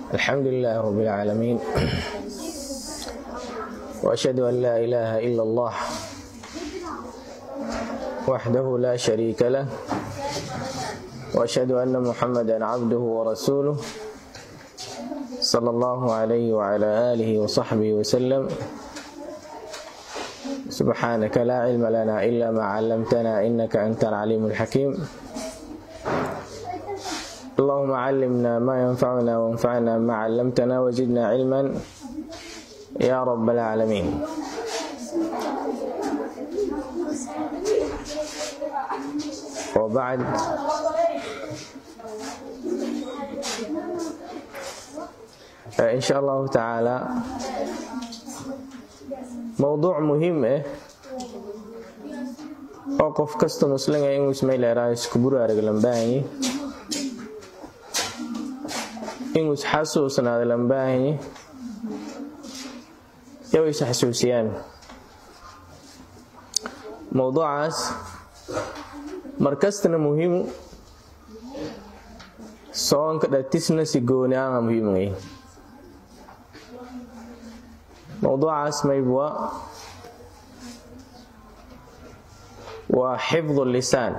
الحمد لله رب العالمين وأشهد أن لا إله إلا الله وحده لا شريك له وأشهد أن محمدا عبده ورسوله صلى الله عليه وعلى آله وصحبه وسلم سبحانك لا علم لنا إلا ما علمتنا إنك أنت العليم الحكيم اللهم علمنا ما ينفعنا وانفعنا ما علمتنا وزدنا علما يا رب العالمين وبعد إن شاء الله تعالى موضوع مهم eh oo qof kasta muslinga inuu ismayleeraa isku buraarag lambaahanyi inuu isxasuusnaado lambaahanyi yow is xasuusiyaan mowduucaas markastana muhiimu soonka dhatisna si gooni aha muhiimay mowduucaas maybwa waa xifdu lisaan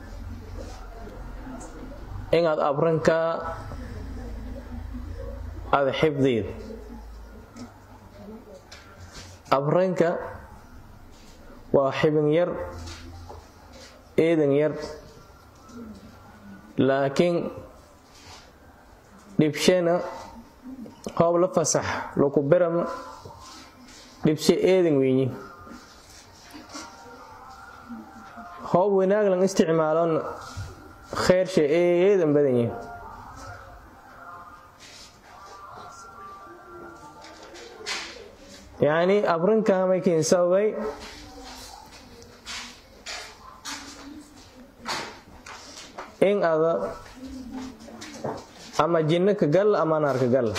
inaad abranka ada xifdiid abranka waa xibin yar eedan yar laakiin dhibshana hoob la fasax laku berama dhibshe eedan weyni hoob wanaag lan isticmaalon kheyrshe eedan badanye yacni abrinkaa maykiin sababay in ada ama jinno ka gal ama naar ka gal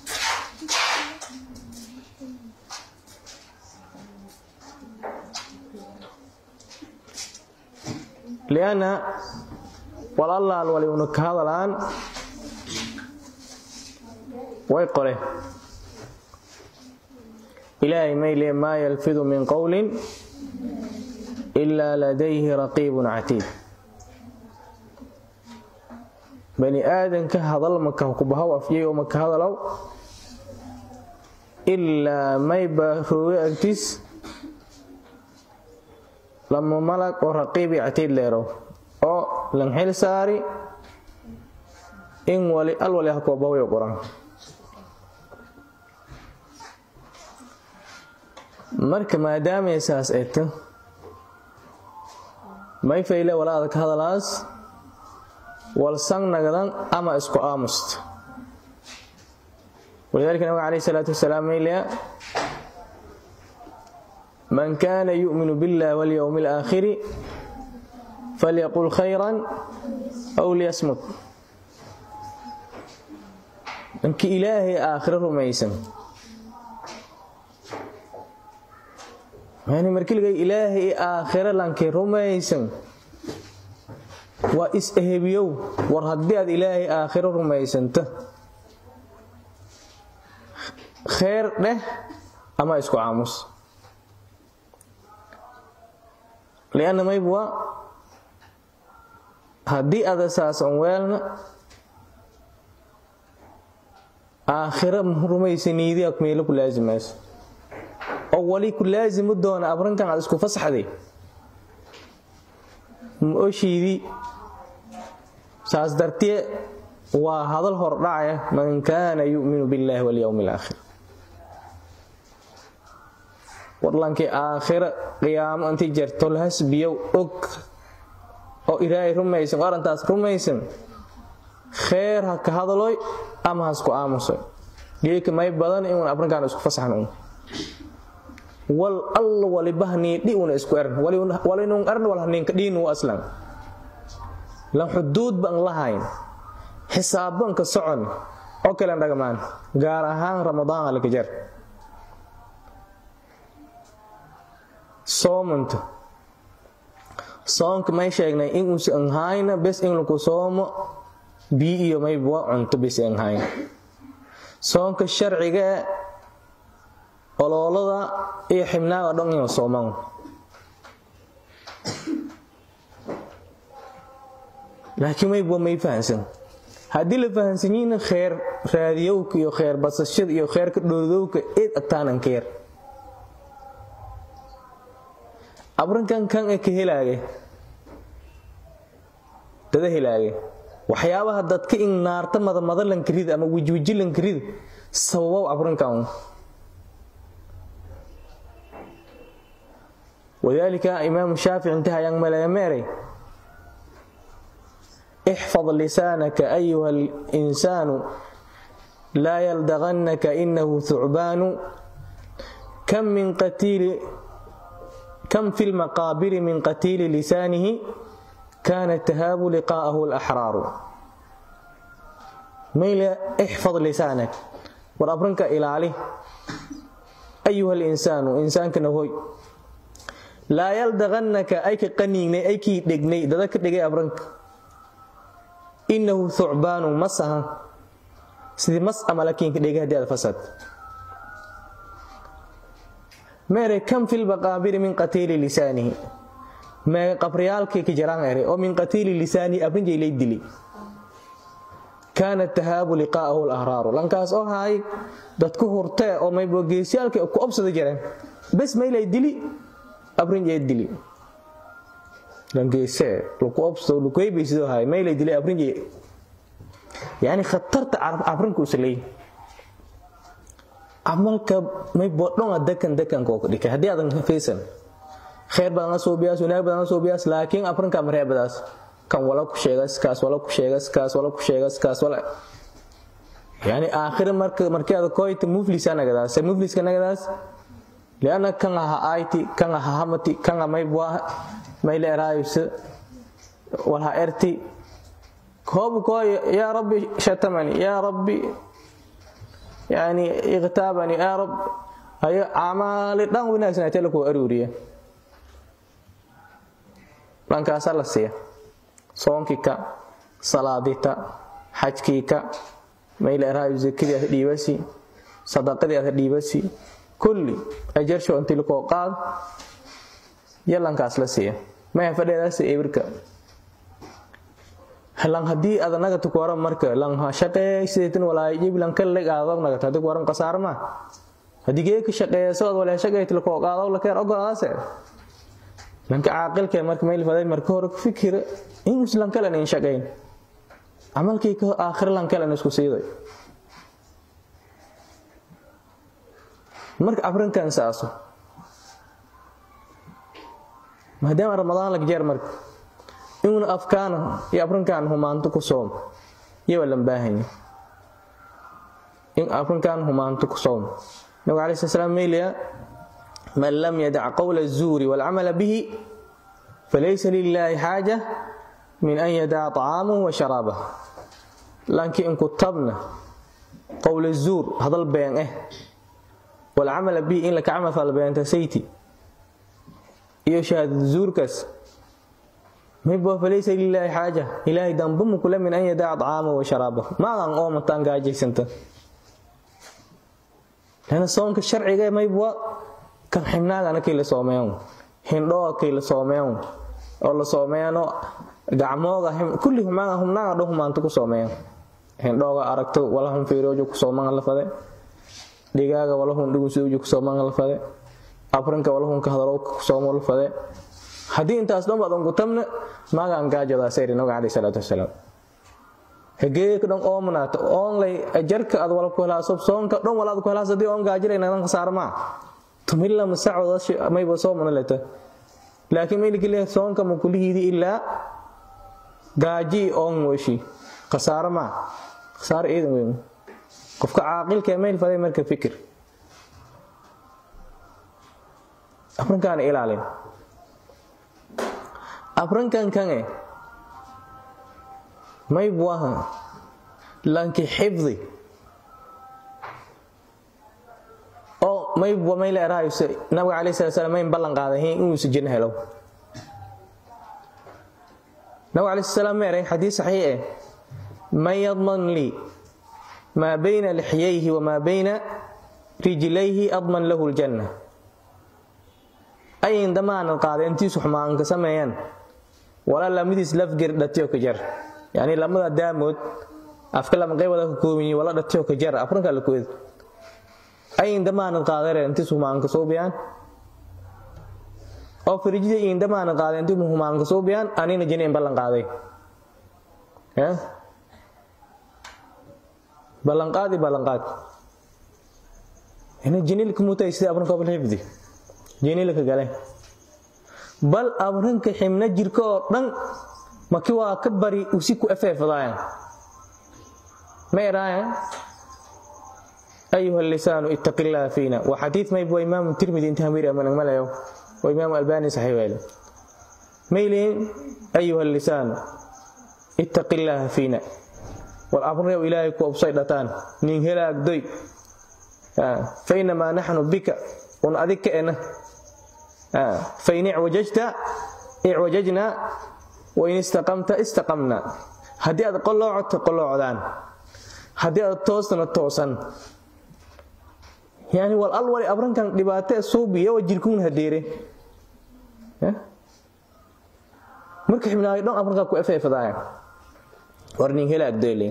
lianna walaalaal waliuna ka hadalaan way qole ilaahay mayle maa yalfidu min qowlin ilaa ladayhi raqiibun catiid bani aadanka hadal maka kubahaw afyay oo maka hadalow ilaa mayba rooge agtiis lama malag oo raqiibi catiid leerow oo lan xil saari in wali al wali ha koobahaw qoran marka maadaamay saas eegto may fayle walaada ka hadalaas walsan nagdan ama isku aamusta walidalika nabig alayh salaatu wasalaam maylaya man kana yu'minu biاllah walyowmi اlaakhiri falyaqul khayran aw liyasmut manki ilaahay aakhiro rumaysan yani markiliga ilaahay aakhiro lankay rumaysan waa is-ehebiyow war haddii aad ilaahay aakhiro rumaysanto kheer dheh ama isku caamus lianna maybwa haddii ada saasan weelna aakhiro rumaysaniidiya meelo ku laasimayso oo wali ku laasimu doona abrankan aad isku fasaxday ma-oshiidii saas dartee waa hadal hordhacaya man kaana yu'minu biاllahi walyowmi alaakhir warlankii aakhira qiyaamo intii jerto lahasbiyow og oo ilaahay rumaysan oo arrintaas rumaysan kheer ha ka hadaloy ama hasku aamusoy geeka may badan inuun abrinkaan isku fasaxno wal alla walibahniidhi una isku eran walinun eran wal haniinka dhiinu aslan lan xuduud ban lahayn xisaabbanka socon oo kalen dhagmaan gaar ahaan ramadaan halka jar soomanto soonka may sheegnay inuusi anhayna bes in laku soomo bii iyo maybwa cunto bes anhayn soonka sharciga e oloolada iyo xibnaaga dhan inuu soomaan laakiin mayba may fahansan haddii la fahansanyiina kheer raadiyowka iyo kheer basashada iyo kheerka dhoodowka eed agtaanan ka yar abrinkan kan e ka helaage dada helaage waxyaabaha dadka in naarta madamada lankarida ama wijwiji lankarida sababow abrinkan walidaalika imaamu shaafici intaha ayaan maleemeeray ixfad lisaanaka ayuha alinsaanu laa yaldaqannaka inahu thucbaanu kam min qatiili kam fi lmaqaabiri min qatiili lisaanihi kaana tahaabu liqaa'ahu alaxraaru mayle ixfad lisaanak war abrinka ilaali ayuha alinsaanu insaankana hoy laa yaldaqannaka ay ka qaniignay ay kii dhegnay dada ka dhegay abranka inahu thucbaanu masahan sidii mas ama lakiinka dhegay haddii aad fasad meere kam fi lmaqaabiri min qatiili lisaanihi meega qabriyaalkii ka jaraan ere oo min qatiili lisaanihi abrinjay lay dili kaana tahaabu liqaa'ahu lahraaru lankaas oo haay dadku hurtee oo maybogeesyaalkii ku obsada jareen bes maylay dili abrinjay dili langeesee laku obsto lakuhebaysidoo haay maylay dili abrinjay yani khatarta abrinka usaleey camalka may bodhonga dekan dekanka dhikay haddii aadan faysan khayr badan la soobiyaas wanaag badan la soobiyaas laakiin afrinka mareebadaas kan wala ku sheegas kaas wala ku sheegas kaas wala ku sheegas kaas wala yani aakhir marka markeeda koyta muflisa nagadaas mufliska nagadaas liana kan aha ayti kan aha hamati kan may bua may leeraayus wala erti koob koy ya rabbi shatamani ya rabbi yani ikhtaabani yaa rab hayo camaali dhan wanaagsanatee lakuu aruuriya dhankaasaa la siiya soonkii ka salaadita xajkii ka mayleeraayo zakadii aad dhiibasi sadaqadii aad dhiibasi kulli ajarsho intii lakoo qaad yalankaas la siiya maya fadheedaas ebirka lan haddii aad nagata ku waran marka lan shaqeey sideetan walaay jiblan ka leg aadaw nagata haddii ku waran qasaar ma haddii gee ka shaqeeya soo walaay shaqeeyt la koo qaadaw la keer ogolaase lanka caaqilka marka meel faday marka hore ku fikir in islan kale in shaqeyn amalkii ka aakhir lan kale isku siiday marka abrinkan saaso maadaama ramadaan lag jeer marka inuuna afkaana iyo abrinkan humaanto ku soom iyo waa lan baahanya in abrinkan humaanto ku soom nabigu alai sl slam meylaya man lam yadac qowla الzuuri wاlcamala bihi falaysa lilaahi xaaja min an yadaca طacaamahu wa sharaabah laankii inku tabna qowla zuur hadal been eh wاlcamala bihi in laka camal fal beenta sayti iyo shahaadad zuurkaas mayba falaysa lilaahi xaaja ilaahay dambama kule min an yadaca طacaamahu wa sharaabah maadan oomataan gaajaysanta lana soonka sharciga maybwa kan xibnaagana kii la soomeeyan hindhooga kii la soomeeyan oo la soomeeyano gacmooga kulli humaaga humnaaga dho humaanta ku soomeeyan hindhooga aragto wala hun fiiroojo ku sooman la fade dhigaaga wala hun dhugunsoojo ku sooman la fade afrinka wala hun ka hadalo ku soomo la fade haddii intaas dhan baad ungutamna maagaan gaajadaa sayri nabiga calayhi salaatu wasalaam hageeka dhan oomanaato oonlay ajarka ad wala ku helaaso soonka dhan walaad ku helaas haddii oon gaajilay nadan khasaar maa tumilla masacooda mayba soomana leta laakiin mayliki leh soonka ma kulihiidi ilaa gaaji oon mooshi khasaaro maa khasaaro iidan weyn qofka caaqilka mayl faday marka fikir afrinkaana ilaalin afrinkan kange may buaha lanki xifdi oo mayba may leeraayse nabiga calai sala slam mayn ballan qaadahin inuusa jinno helo nabiga calai sala slam meeray xadiis saxiix eh man yadman lii maa bayna lixyayhi wamaa bayna rijlayhi adman lahu ljanna ayin damaanan qaada intiisu xumaanka sameeyaan wala lamadiis lafger dhatiyo ka jar yani lamada daamood afka lama qaybada ka koobiyi wala dhatiyo ka jar afranka la kooda ayin damaanan qaadare intiisu xumaanka suubiyaan oo firijida iin damaanan qaaday intii xumaanka suubiyaan anina jiniin ballan qaaday ballanqaadi ballanqaad ina jinilka mutay sida abranka bal xifdi jinilka gale bal abranka ximna jirka oo dhan maki waa ka bari usi ku afeefadaayan ma eraayan ayuha lisaanu ittaqi illaha fiina waa xadiid mayb waa imaamu tirmidi inta hamiir amanan malayo waa imaamu albani saxiix weele mayliin ayuha lisaanu ittaqi illaha fiina war abrew ilaahay ku obsay dhataan nin helaagdoy fainamaa naxnu bika un adig ka ena fain icwajajta icwajajnaa wain istaqamta istaqamna haddii aad qoloocto qoloocdaan haddii aad toostana toosan yani wal al wali abrankan dhibaate suubiya wa jirkuun hadeere marka xibnaayo dhan abrankaa ku efeefadaaya war nin helaagdoyle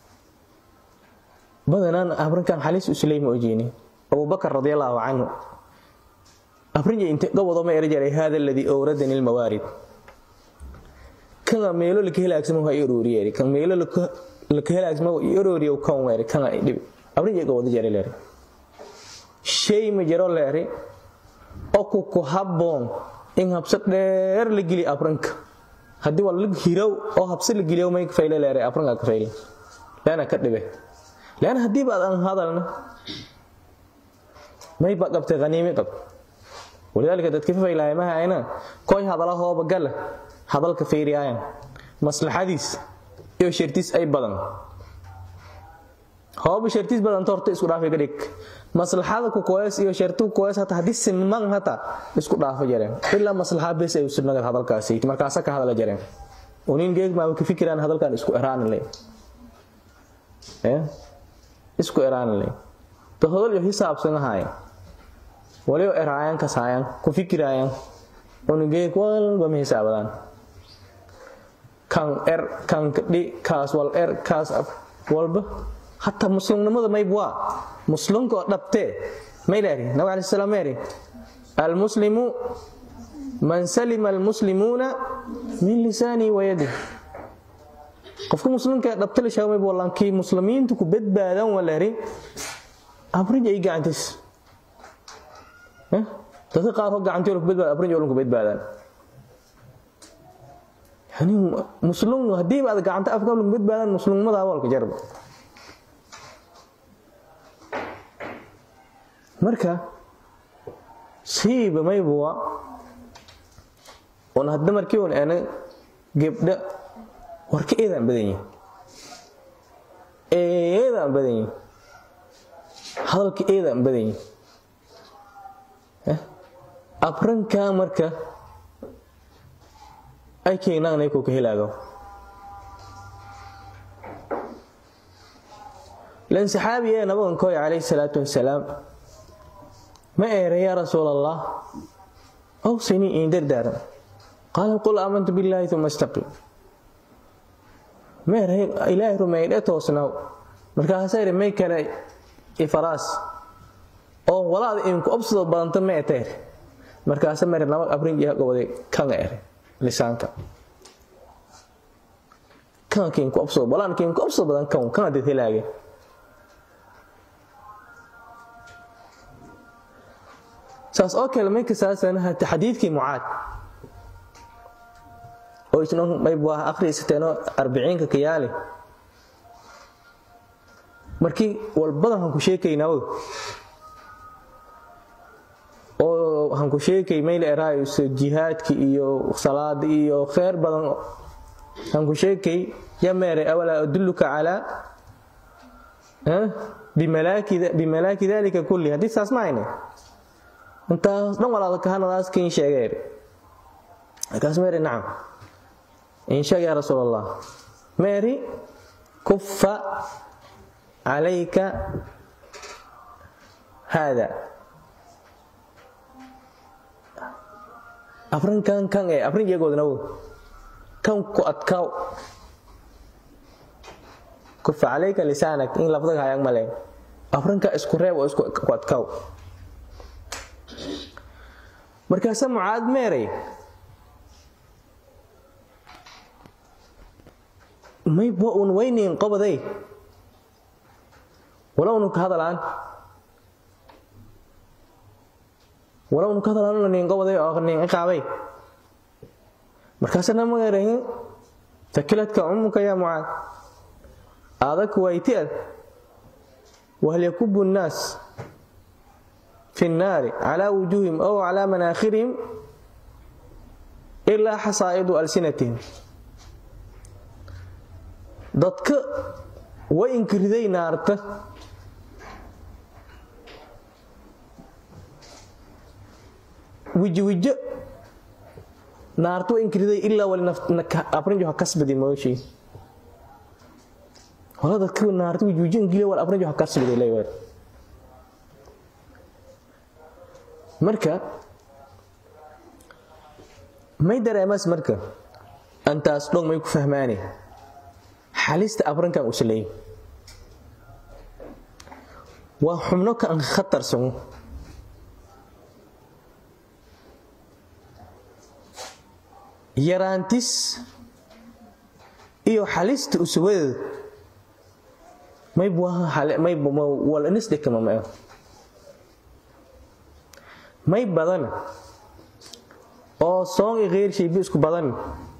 badanaan abrinkan xaliis usleyma ojeeni abubakar radi allaahu canhu abrinja inte gobodoma era jaray hada aladii owradani lmawaarid kanga meelo laka helaagsamo ha irooriyeeri kan meelo laka helaagsamo irooriyo kan weeri kanga dhibi abrinja gobodo jare leeri shay ma jaro leeri oo ku ku habboon in habso dheer la geli abranka haddii waa lag hirow oo habsi la geliyo may fayle leere afranka ka fayle leana ka dhibe leana haddii baad aan hadalna may ba qabtay qaniimi qab walidaalika dadka fafaylaaya ma hayna koy hadala hooba gala hadalka fiiriyaayan maslaxadiis iyo shartiis ay badan hooba shartiis badan torta isku dhaafay ka dhig maslaxada ku koes iyo shartu koes hata haddii siman hata isku dhaafo jareen ilaa maslaxa bes ay usubnagad hadalkaasi markaasa ka hadala jareen unin geeg maa ka fikiraan hadalkan isku eraan le isku eraan le to hadal iyo hisaabsan ahaay waliyo eraayan kasaayan ku fikiraayan unin geeg walba ma hisaabadaan kan er kan kadhi kaas wal er kaas walba hataa muslimnimada mayb waa muslimka oo dhabtee maylaari nabig alai slam eri almuslimu man salima almuslimuuna min lisaanihi wayadih qofka muslimka ee dhabta la sheego mayb wallankii muslimiintu ku badbaadan walaari abrij ay gacantiis dadka qaarkood gacantii ku badbaada abrij olun ku badbaadaan yani muslim haddii baad gacanta afka olun ku badbaadaan muslimnimada awalka jarba marka siiba maybuwa un hadda markii un ana gebdha warka eedaan badan yihin eedaan badan yihin hadalka eedaan badan yihin abranka marka ay keenaanay ku ka helaago lan saxaabi ee nabagan kooy calayhi salaatu wasalaam ma eera yaa rasuul allah awsinii iin dardaaran qaala qul aamantu billaahi uma istaqim ma eera ilaahay rumeeyay dhe toosnaaw markaasaa iri may kale ifaraas oo walaada inku obsadoo badanta ma eteer markaasa mari nabag abrinjiha goboday kanga ere lisaanka kanga kiinku obsado walaan kiinku obsado badan kan kanga dad helaage saas oo kale may kasaasan hata xadiidkii mucaad oo isna mayb waa akhriisateenoo arbiciinka kayaale markii walbadan hanku sheekaynaawo oo hanku sheekay mayl eraayo jihaadki iyo salaada iyo kheyr badan hanku sheekay ya meeray awalaa adulluka calaa bimalaaki dalika kulli haddii saas ma hayne intaas dhan walaada kahanadaas kiin sheegeer markaas meeri nacam in sheeg yaa rasuul allah meeri kufa calayka haada afrinkan kan ee afrin iyagoodna wo kan ku adkaaw kufa calayka lisaanak in lafdaga hayag maleen afrinka isku reeb oo isku adkaaw markaase mucaad meeray mayba un wayniin qobaday walownu ka hadalaan walownu ka hadalaan niin qobaday oo niin iqaabay markaasana magaerahin takiladka ummuka yaa mucaad adag waytiad wahal yakubu nnaas fi nnaari calaa wujuuhim ow calaa manaakhirihim ilaa xasaa'idu alsinatihim dadka way inkiriday naarta wijiwijo naarta way inkiriday ilaa waliabrinjo ha kasbadi mooshii hola dadka naarta wijiwijo ingiliya wal abrinjo ha kasbadi leeyahay marka may dareemas marka antaas dhog may ku fahmaane xalista abrinkan usa leeyahy waa xubno ka an khatarsano yaraantis iyo xalista usubadeed maywalanisdhikamamao may badan oo soon i kheyr shaybi isku badan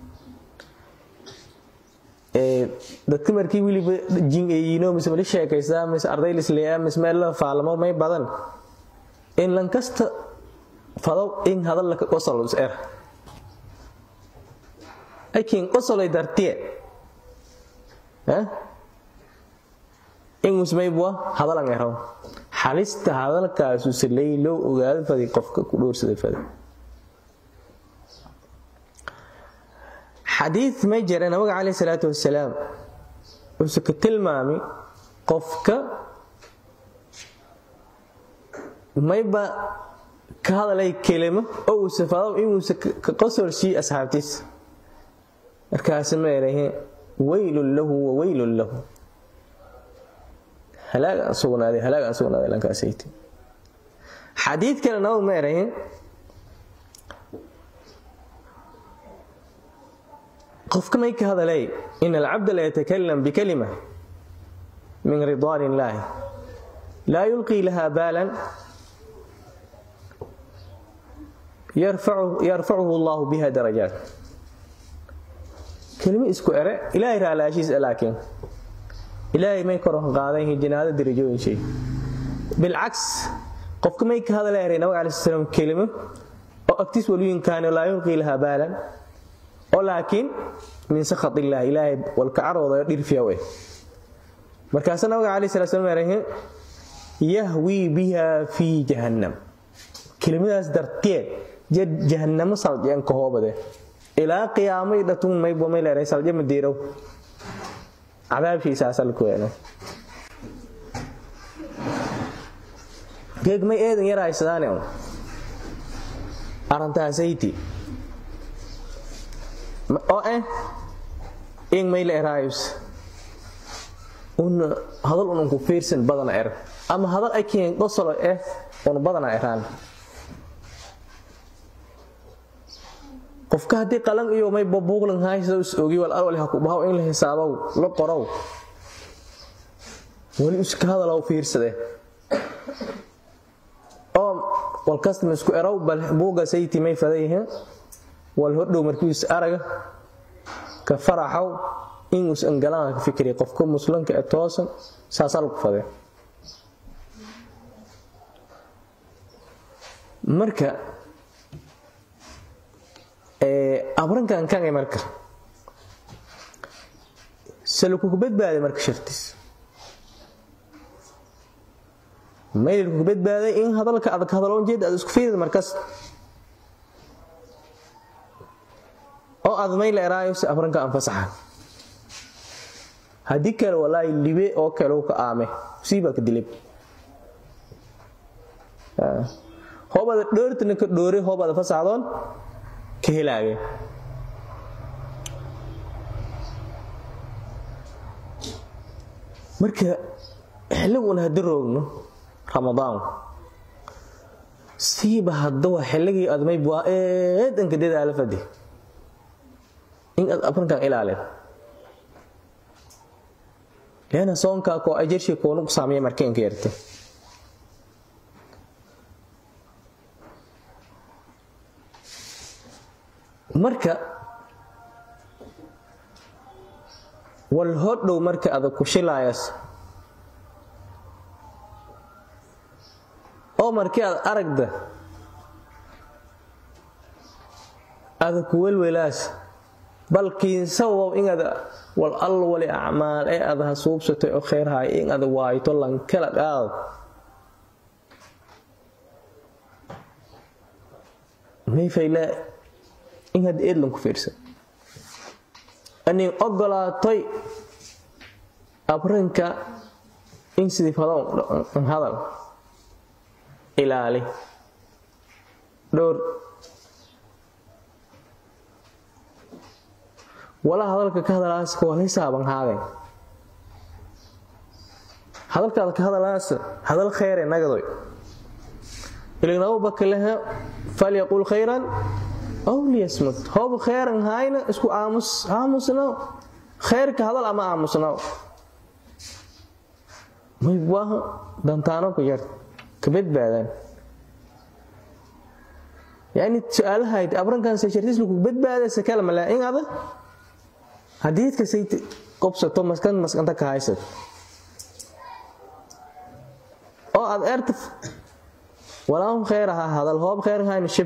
dadka markii weliba jin eeyiino mise mali sheekaysaa mise arday lisleeyaa mise meel la faalamo may badan in lankasta fadow in hadallaka qosol is er akin qosolay dartiye inusmaybwa hadalan eraw xalista hadalkaasu saley loo ogaado fadi qofka ku dhowrsada fadi xadiid may jira nabiga caleyh salaatu wasalaam wuuse ka tilmaami qofka mayba ka hadalay kelimo oo uuse fadow inuuse ka qosol siiyo asxaabtiisa markaasi ma erahe waylun lahu wa waylun lahu halaagaan sugnaaday halaagaan sugnaaday lankaasayte xadiid kale nabad ma erahe qofka may ka hadalay in alcabda la yatakalam bikalima min ridwaan illaahi laa yulqii laha baalan yarfacuhu allahu biha darajaat kelimo isku ere ilaahay raalaashiisa laakiin ilaahay may kor qaadan jinaado darajooyin shay bilcaks qofka may ka hadala eray nabag alai slam kelimo oo agtiis waluyinkaani laa yulqii laha baalan oo laakiin min sakhat illaah ilaahay walkacarooda dhirfiya we markaasa nabiga alai sala slam erahe yahwii biha fii jahannam kelimadaas darteed jed jahannamo saldiyan ka hoobade ilaa qiyaamay dhatun maybo may leeray salje madiirow cadaabkiisaasalkuweene geeg may eedan yarahaysadaane un arrintahasayti oo eh ing may la eraayus un hadal un unku fiirsan badana er ama hadal ay keen qosolo eh un badana eraan qofka haddii qalan iyo may babuuqlan haysada is ogi wal alwal ha ku bahaw in la xisaabow la qorow wali iska hadalow fiirsade oo wal kastama isku erow bal buuga sayti may fadayhe wal hodhow markiis araga ka faraxow inus angalaan ka fikri qofka muslimka ee toosan saasal ku fade marka abrankan kan marka salukuku badbaaday marka shartiis maylkuku badbaaday in hadalka adag hadaloon jeed aad isku fiirida markas oo aad mayla eraayo si abranka anfasaxa haddii kale walaahi libe oo kale ka aame siibaa ka dilay hoobada dhoortana ka dhoore hoobada fasaxdoon ka helaage marka xilliguna haddi roogno ramadaanku siiba hadda waa xilligii admayb waa eedanka dadaala fadi in aad abrinkan ilaalin leana soonkaa koo ajarshi koonu ku saamaya markeenka yarta marka wal hodhow marka adag ku shilaayas oo markii aad aragda adag ku welwelaas balkiinsawow inaad wal all wali acmaal ee aad hasuubsatay oo kheyrhaay in aad waayto lankala qaad mayfayla in had eedlan ku fiirsan anin ogolaatay abrinka in sidii fadoon hadal ilaali dhowr wala hadalka ka hadalaas waa la hisaaban haadeen hadalkaada ka hadalaas hadal khayre nagadoy ilignabu bakalehe falyaqul khayran aw liyasmut hoob khayran hayna isku aamus aamusno khayrka hadal ama aamusno may waaha dantaano ku yar ka badbaadaan yani su-aalahayd abrankan seshartisku ku badbaadaysa kala malaa in ada hadiidka say qobsato maskan maskanta ka haysad oo aad erta walaahum khayr ahaa hadal hoob khayr hayna shib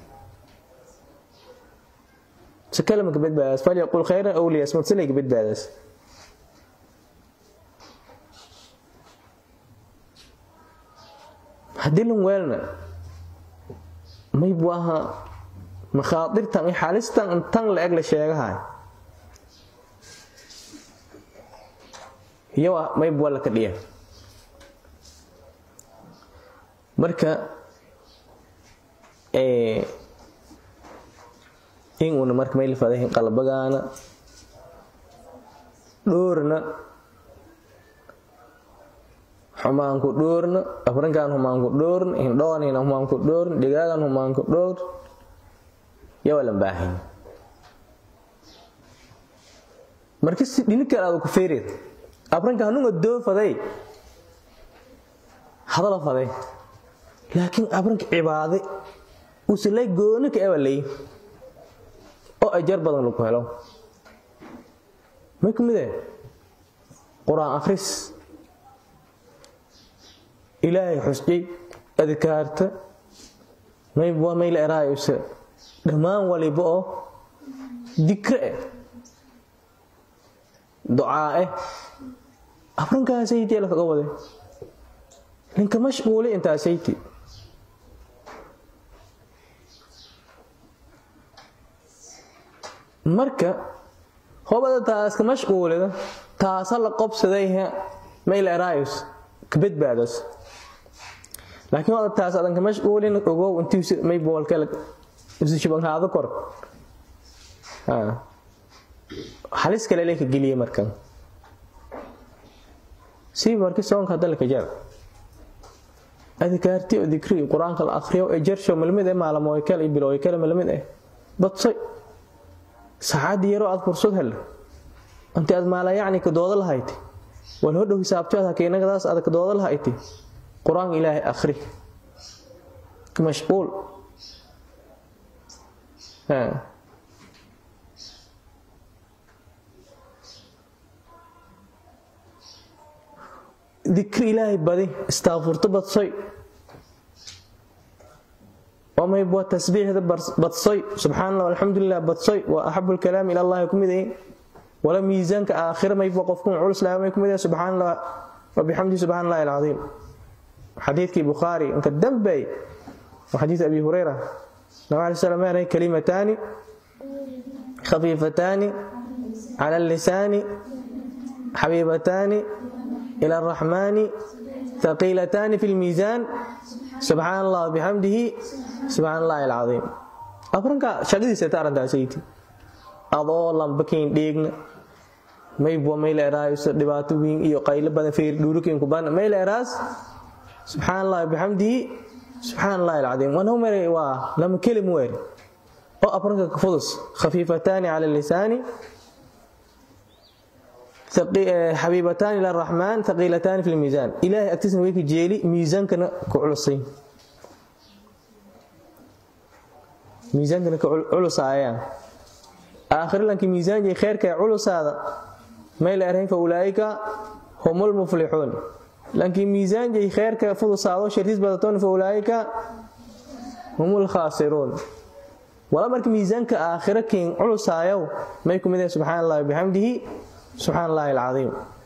سكلم كبد باس فليقول خيرا او ليصمت سلي كبد باس هديلهم ويلنا ما يبواها مخاطرتان اي حالستان انتان لاغلا شيغاها هي ما يبوا لك ديا marka ee inuuna marka mayl fadahin qalbagaana dhoorna xumaanku dhoorna afrinkan humaanku dhoorn hindhoonina humaanku dhoorn dhigaagan humaanku dhoor yawalan baahin marka si dhini kale aad ku feerid afrinka hanunga doo faday hadala faday laakiin afrinka cibaade usalay gooni ka ewalay oo ajar badan lagu helo may ku midee qur-aan akhris ilaahay xusjay adkaarta mayba mayla eraayuse dhammaan waliba oo dikre eh ducaa eh afrinkaasaytii lakaga wade ninka mashquuli intaasayti marka hobada taaska mashquulida taasa la qobsadayha maylerayus ka badbaadas laakiin wada taas adan ka mashquulin ogow intii may boolkale isu shibanhaado kor halis kale leka geliye markan sii marki soonka hadda laka jar adkaarti oo dikri qur-aanka la akhriyo ee jarsho malmid eh maalmooy kale iyo bilooy kale malmid eh badsay saacad yaroo aad fursad hel intii aad maala yacni ka dooda lahayd wal hodhow hisaabto aad hakeynagadaas aad ka dooda lahayd qur-aanka ilaahay akhri mashquul dikri ilaahay badi istaafurto badsoy وما يبغى تسبيح هذا بتصي سبحان الله والحمد لله بتصي وأحب الكلام إلى الله يكون إيه ولا ميزان كآخر ما يبغى قفكم عرس لا ما يكون إيه سبحان الله وبحمده سبحان الله العظيم حديث كي بخاري أنت الدنبي وحديث أبي هريرة النبي عليه السلام هي كلمتان خفيفتان على اللسان xabiibataani ila araxmaani haqiilataani fi lmiisaan subxaan allah bixamdihi subxaan allahi alcaiim afranka shaqadiisata arrintaasaytii adoo lambakiin dheegna maybwa mayleeraayso dhibaato wiin iyo qaylo badan feer dhuurikiinku badan mayleeraas subxaan allahi bixamdihi subxaan allahi alcaiim wanau mere waa lama kelim weeri oo afranka ka fudus khafiifataani cala lisaani xabiibataani ila raxmaan haqiilataani fi lmiisaan ilaahay agtiisna way ka jeeli miisaankana ku culusay miisaankana ka culusaayaan aakhirilankii miisaanjay kheerka ee culusaada may la erhayn fa ulaa'ika humul muflixuun lankii miisaanjay kheerka fudusaado shartiis badatoon fa ulaa'ika humul khaasiruun wala marka miisaanka aakhiro kiin culusaayow may ku mid yahay subxaan allahi bixamdihi subxaan allahi alcaiim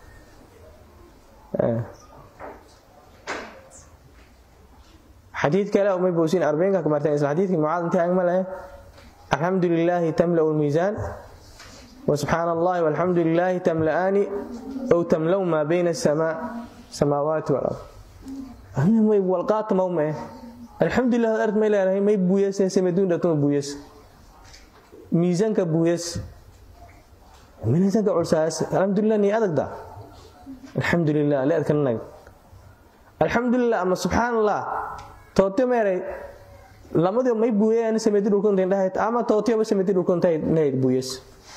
xadiid kale may boosin arbeenka ka marteen isla xadiidkii mucaad intii agma lehe alxamdu lilaahi tamla'u lmiisaan وسبحaan الlahi والxamdu لilaahi تmla'aani ow تmlow maa bayna الsamaawaati wاlard walqaatamawmae alxamdulilah ad art may leedahay may buuyase samaduundhatuma buuyas miisaanka buuyas miisaanka culsaas alxamdulilah ni adagda alxamdulilah leedkananag alxamdulilah ama subxaan allah toote meeray lamadii may buuyayaan samadi dhulkuntadhahayd ama tootiyoba samadi dhulkuntahayd buuyas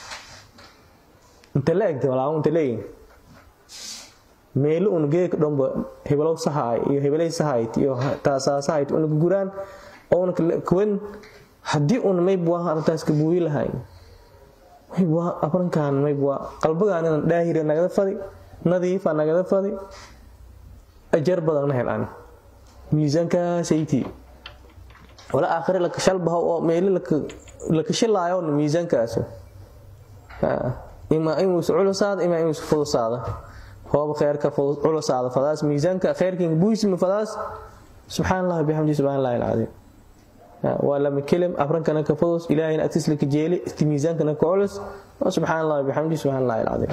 inta la egta walaa inta leeyihin meelo un geeka dhanba heblow sahaay iyo hebelay sahayd iyo taasaasahayd una guraan oona kuwan haddii un maybwa arrintaas ka buuyi lahayn maybwa abrankan maybwa qalbagaanina dhaahira nagada fadi nadiifa nagada fadi ajar badanna helaan miisaankaasaytii wala aakhire laka shalbaho oo meelo laka shilaayo miisaankaas ima inuusa culusaada ima inuusa fudusaada hooba kheerka culusaada fadaas miisaanka kheerkiinka buisma fadaas subxaan allah bixamdi subxaan allahi alcadiim waa lama kelim afrankana ka fudus ilaahayna agtiisla ka jeeli isti miisaankana ka culus waa subxaan allah bixamdi subxaan allahi alcadiim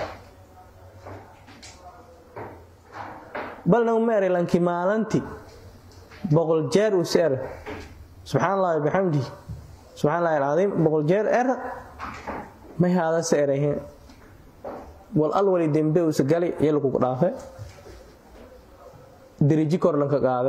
balna meeray lanki maalanti boqol jeer uu seer subxaan allahi bixamdi subxaan allahi alcadiim boqol jeer er may haada seerahin wal al wali dembe usa gali iyo lagugu dhaafe deriji kor lanka qaade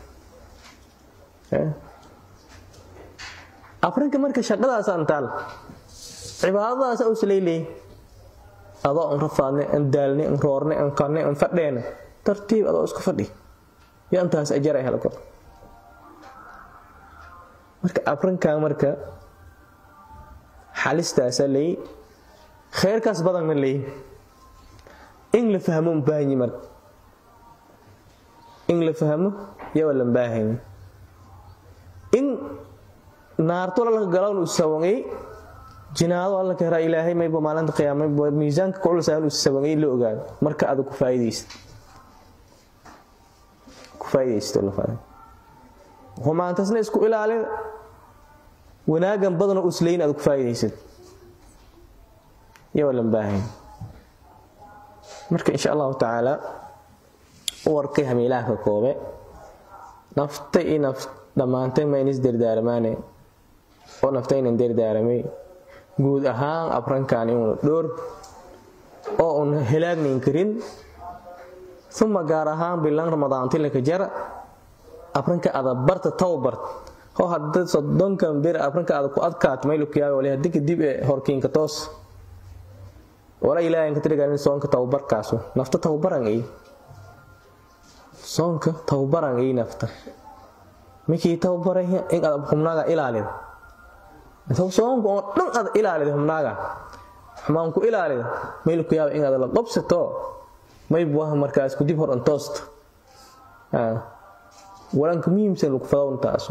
afrinka marka shaqadaas antaal cibaadadaas usleyley adoo an rafaadne an daalne an roorne an kanne an fadheene tartiib adoo isku fadhi yo antaas ajara helo kor marka afrinkan marka xalistaasa leey kheyrkaas badanna leey in la fahmo ubaahanyi marka in la fahmo yawa lan baahanyi in naarto lalka galown uu sawangay jinaado alla kahraa ilaahay mayba maalinta qiyaama miisaanka kuculsa uu sawangay la ogaado marka aad ku faa'iidaysid ku faa'iidaysid la faa'iido humaantasna isku ilaalin wanaagan badanoo uslayn aad ku faa'iidaysid yawa lan baahanyi marka insha allahu tacaala warkay hamiilaha ka koobe naftay i naf dhammaantay ma inis dardaaramaane oo naftaynan dardaaramay guud ahaan abrankan inuuna dhoor oo un helaagnayn karin uma gaar ahaan bilan ramadaantilaka jara abranka ada barta tawbart oo hadda soddonkan bir abranka ada ku adkaat maylukiyaaga wali haddi kadib ee horkiinka toos wala ilaahay ka tiriganin soonka tawbarkaasu nafta tawbaran ay soonka tawbaran ay nafta mikii tawbaray in aad xubnaaga ilaalida soonka oo dhan aad ilaalida xubnaaga xumaan ku ilaalida meel ku yaaba in aad la qabsato may buwaha markaas ku dib hor antoosta walanka muhiimsan lagu fadowntaasu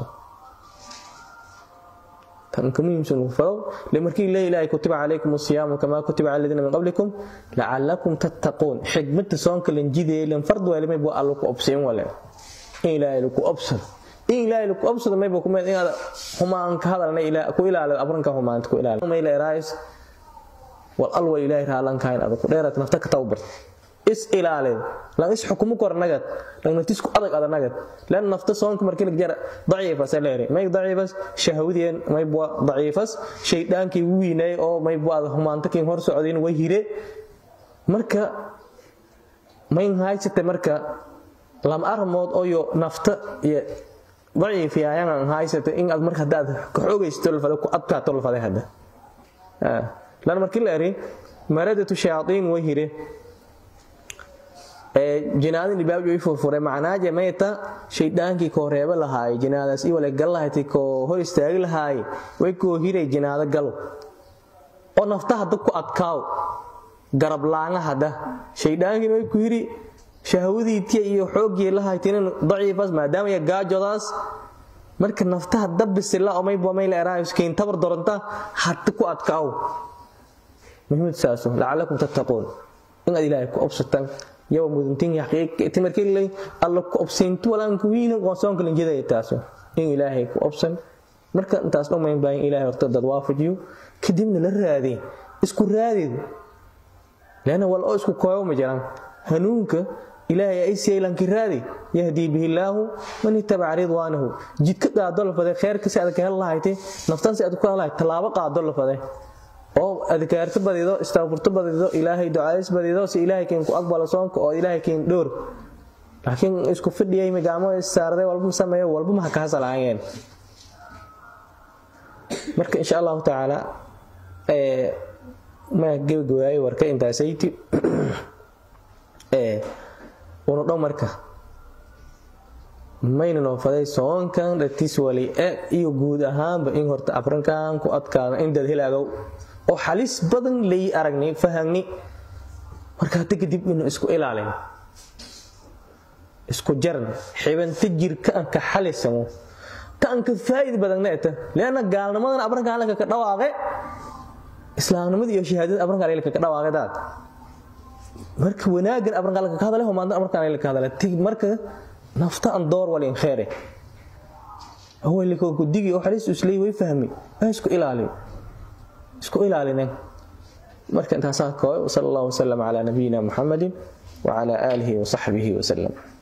tanka muhiimsan lagu fadow le markii la ilaahay kutiba calaykum asiyaamu kamaa kutiba cala aladiina min qablikum lacalakum tattaquun xigmada soonka lan jideeye lan fard weele may bua allo ku obsayn wale in ilaahay lagu obsado in ilaahay lagu obsado mayba ku inaad humaan ka hadalna ku ilaalido abranka humaanta ku ilaalido may la eraayis wal alwa ilaahay raalankayn adag ku dheeraad nafta ka tawbar is ilaalin lan is xukumu kor nagad lan naftisku adag adag nagad lan nafta soonka markii la jar daciifas leeri may daciifas shahawdeen may bua daciifas shaydaankii wiinay oo may bua humaanta kiin hor socdeen way hire marka may haysate marka lam armood oyo nafta iyo daciif yaayaan haysate in aad marka hadaad ka xoogaysto lafada ku adkaato lafada hadda lan markii la eri maradatu shayaatiin way hire jinaadin dhibaab way furfure macnaaje mayta shaydaankii koo reeba lahaay jinaadaas i wale gal lahayti koo hor istaagi lahaay way koo hiray jinaado gal oo nafta hadda ku adkaaw garab laanga hadda shaydaankii way ku hiri shahwadiitiya iyo xoogii lahaytinin daciifas maadaama ya gaajodaas marka nafta hadda bisila oo mayba may la eraayoskiin tabar doronta hadda ku adkaaw muhiimad saaso lacalakum tattaquun in aad ilaahay ku obsataan yawa muduntin timarkeley alla ku obsayntu walaanka wiina qoonsoonka lanjidaya taaso in ilaahay ku obsan marka intaas dhammayn baa in ilaahay horta dad waafajiyo kadibna la raadeen isku raadid leana wal oo isku kooyo ma jiraan hanuunka ilaahay ay siyaylanki raadi yahdii bihi illaahu man ittabaca ridwaanahu jidka qaado la faday khayrka si aad ka hel lahayte naftan si aad ku hel lahayd tallaabo qaado la faday oo adkaarto badido istaafurto badido ilaahay ducays badido si ilaahay kiin ku aqbalo soonka oo ilaahay kiin dhowr laakiin isku fidhiyay magaamo saarday walba sameeyo walba ma ka hasalaayeen marka insha allahu tacaala ee ma gabagabaayay warka intaasayti ee unu dhow marka mayna noo faday soonkan dhatiis wali e iyo guud ahaanba in horta afrinkan ku adkaado in dad helaagow oo xalis badan lay aragnay fahagni marka hadda kadib inuu isku ilaalin isku jaran xibanta jirka aan ka xalisamo ka aan ka faa'id badanna eta leanna gaalnimadan abranka halka ka dhawaaqe islaamnimada iyo shahaadada abranka halka ka dhawaaqe daad marka wanaagan abranka halka ka hadale humaanta abranka halka ka hadale tig marka nafta aan door walin kheere awalika ku digi oo xalis islay way fahmi ay isku ilaaliyo isku ilaalinen marka intaasaa kooy sal allahu wasalam calaa nabiyina muxamadin wacala aalihi wasaxbihi wasalam